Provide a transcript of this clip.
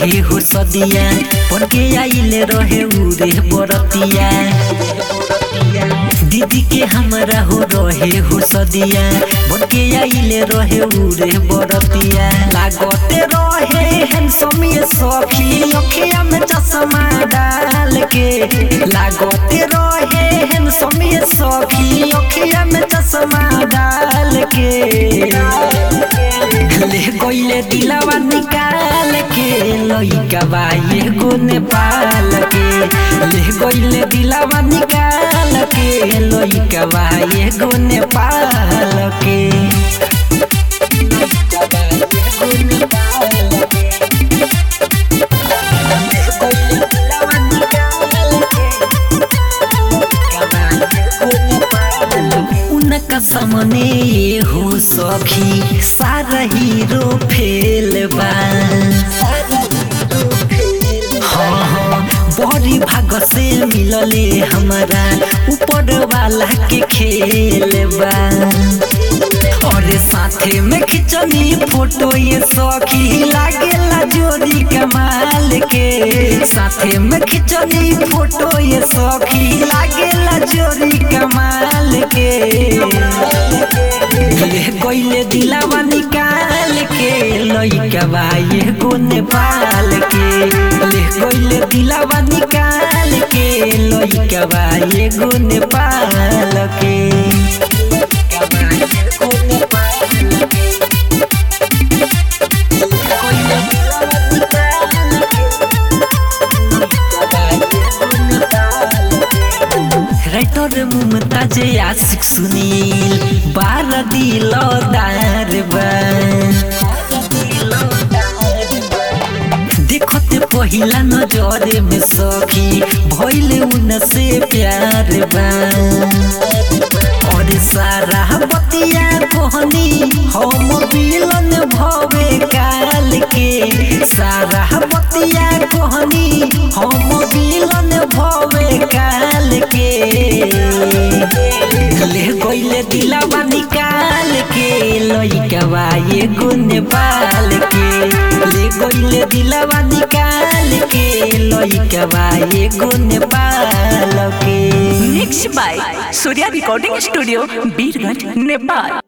रहे हो सदिया पन के आइले रहे उरे बरतिया दीदी के हमरा हो रहे हो सदिया बन के आइले रहे उरे बरतिया लागते रहे हैंडसम ये सखी अखिया में चश्मा डाल के लागते रहे हैंडसम ये सखी अखिया में चश्मा डाल के ले गईले दिलावा निकाल के लइका बा एगो नेपाल के ले गईले दिलावा निकाल के लइका बा एगो नेपाल के लइका बा एगो नेपाल के। ले गईले दिलावा निकाल के, लइका बा एगो नेपाल के। उनका सामने हो सखी सारा हीरो फेल बा हाँ हाँ बड़ी भाग से मिलले हमारा ऊपर वाला के खेल बा और साथे में खिंचनी फोटो ये सखी लागेला जोड़ी कमाल के साथे में खिंचनी फोटो ये सखी लागेला जोड़ी कमाल के ले कोइले दिलावा निकाल के लइका बा एगो नेपाल के ले कोइले दिलावा निकाल के लइका बा एगो नेपाल के लइका बा एगो नेपाल के। ले कोइले दिलावा निकाल के, लइका बा एगो नेपाल के। राइटर मुमताज आशिक सुनील बार दिलदार बा देखते पहिला नजर में सखी भइल उनसे प्यार बा और सारा बतिया कहनी हम बिलन भवे काल के सारा बतिया कहनी हम बिलन भवे काल के ले गईले दिलावा निकाल के लइका बा एगो नेपाल के ले गईले दिलावा निकाल के लइका बा एगो नेपाल के mix by Surya recording studio Birgunj Nepal